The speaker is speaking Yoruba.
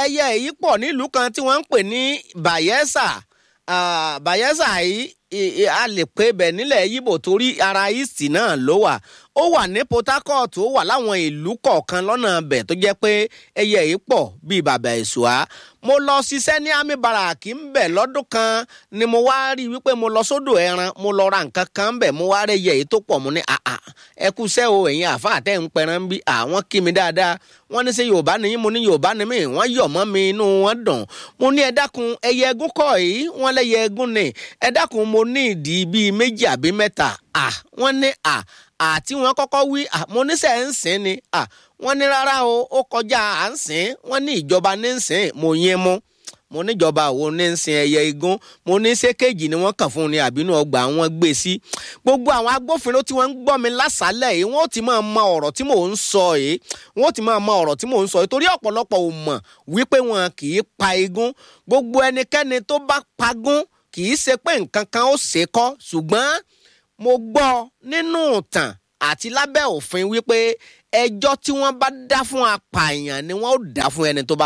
ẹyẹ èyí pọ̀ nílùú kan tí wọ́n ń pè ní Bayelsa Ah, Bayelsa yìí i- i- a lè pè bẹ̀ nílẹ̀ Yíbò torí ara east náà ló wà ó wà ní Port Harcourt ó wà láwọn ìlú kọ̀ọ̀kan lọ́nà bẹ̀ tó jẹ́ pé ẹyẹ yìí pọ̀ bíi bàbá ìṣùá mo lọ ṣiṣẹ́ ní army barrack ń bẹ̀ lọ́dún kan ni mo wá rí i wípé mo lọ sódò ẹran mo lọ ra nǹkan kan bẹ̀ mo wá rí ẹyẹ yìí tó pọ̀ mo ní àà ẹ kú sẹ́ o ẹ̀yin àfa àtẹ̀ ń pẹran bí àwọn kí mi dáadáa wọ́n ní ṣe Yorùbá ni yín mo ní Yorùbá ni mí wọ́n yọ̀ mọ́ mi inú wọn dùn mo ní ẹ dákun ẹyẹ ẹgún kọ́ yìí wọ́n lẹ́yẹ ẹgún ni ẹ dákun mo ní ìdí bíi méjì àbí mẹ́ta à wọ́n ní à àti wọn kọ́kọ́ wí à mo ní sẹ́ ń sìn ni à wọ́n ní rárá o ó kọjá à ń sìn wọ́n ní ìjọba ní ń sìn mo yín mú mo níjọba wo ní ń sin ẹyẹ igún mo ní sékèjì ni wọ́n kàn fún ni àbínú ọgbà wọn gbé sí gbogbo àwọn agbófinró tí wọ́n ń gbọ́ mi lásàálẹ̀ yìí wọ́n ó ti máa mọ ọ̀rọ̀ tí mò ń sọ yìí wọ́n ó ti máa mọ ọ̀rọ̀ tí mò ń sọ yìí torí ọ̀pọ̀lọpọ̀ ò mọ̀ wípé wọn kì í pa igún gbogbo ẹnikẹ́ni tó bá pagún kì í ṣe pé nǹkan kan ó ṣe kọ́ ṣùgbọ́n mo gbọ́ nínú ìtàn àti lábẹ́ òfin wípé ẹjọ́ tí wọ́n bá dá fún apààyàn ni wọ́n ó dá fún ẹni tó bá